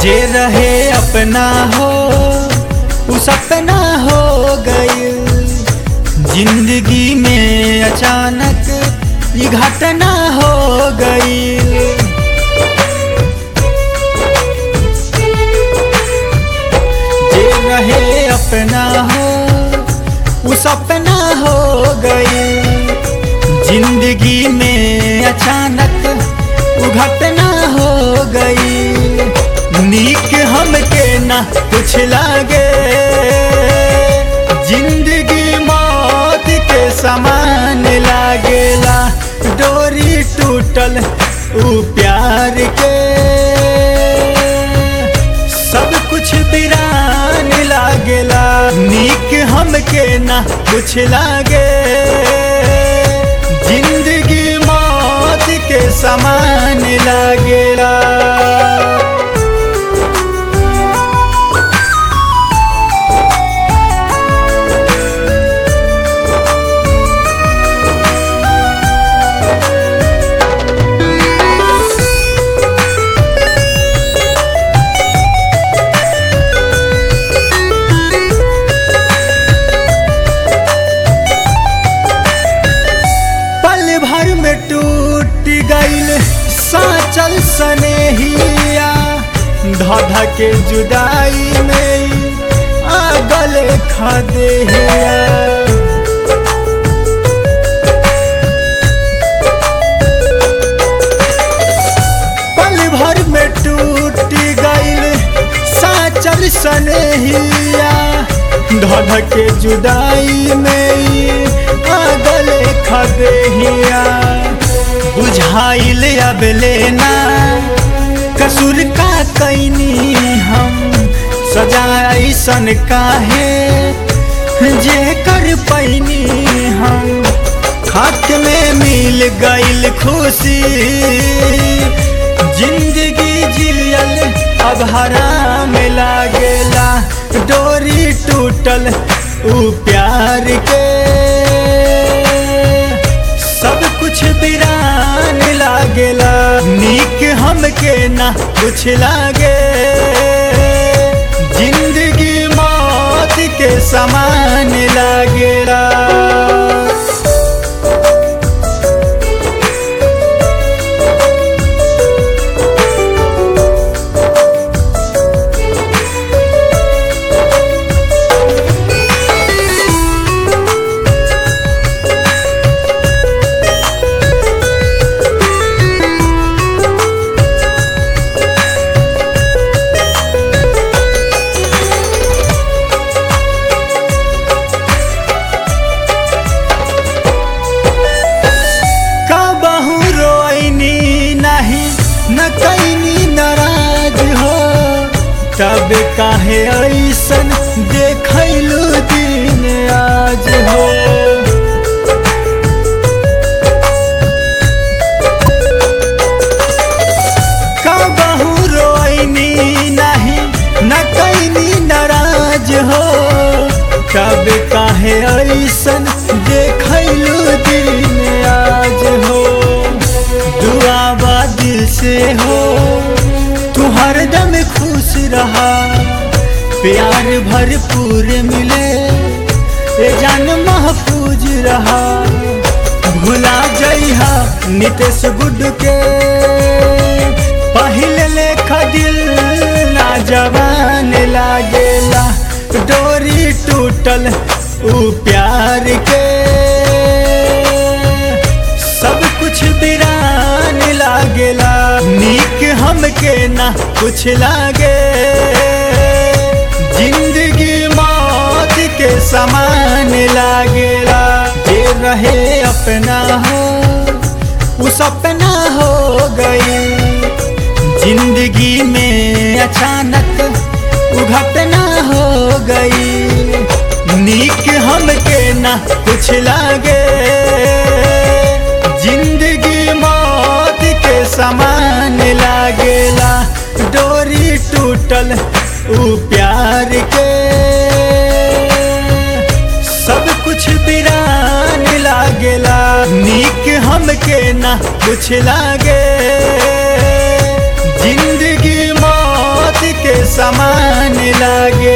जे रहे अपना हो उ सपना हो गई जिंदगी में अचानक ये घटना हो गई जे रहे अपना हो उ सपना हो गई जिंदगी में अचानक उ घटना हो गई नीक हमके ना कुछ लागे जिंदगी मौत के समान लागेला डोरी टूटल उ प्यार के सब कुछ बिरान लागेला नीक हमके ना कुछ लागे जिंदगी मौत के समान लागेला पल भर में टूट गईल साचल सनेहिया धध के जुदाई में आगल खदेहिया पल भर में टूट गईल साचल सनेहिया धध के जुदाई में आगल खदेहिया बुझाइल अब लेना कसूर का कैनी हम सजाई सन काहे जे कर पैनी हम खाक में मिल गईल खुशी जिंदगी जियल अब हराम लागेला डोरी टूटल उ प्यार के सब कुछ बिरान लागेला नीक हमके ना कुछ लागे जिंदगी मौत के समान लागेला का बहु रोइनी नहीं न कैनी नाराज हो तब काहे ऐसन देखैलू दिन आज हो का बहु रोइनी नहीं न कैनी नाराज हो तब काहे ऐसन देखैलू दिन आज हो दुआ बा दिल से हो तू हरदम खुश रहा प्यार भरपूर मिले ए जान महफूज रहा भुला जइहा नितेश गुड के पहले लेखा दिल ना जवान लागेला डोरी टूटल उ प्यार के सब कुछ बिरान लागेला नीक हमके ना कुछ लागे जिंदगी मौत के समान लागेला जे रहे अपना हो उ सपना हो गई जिंदगी में अचानक उ घटना हो गई नीक हमके ना कुछ लागे जिंदगी मौत के समान लागेला डोरी टूटल उ प्यार के सब कुछ बिरान लागेला नीक हमके ना कुछ लागे जिंदगी मौत समान लागे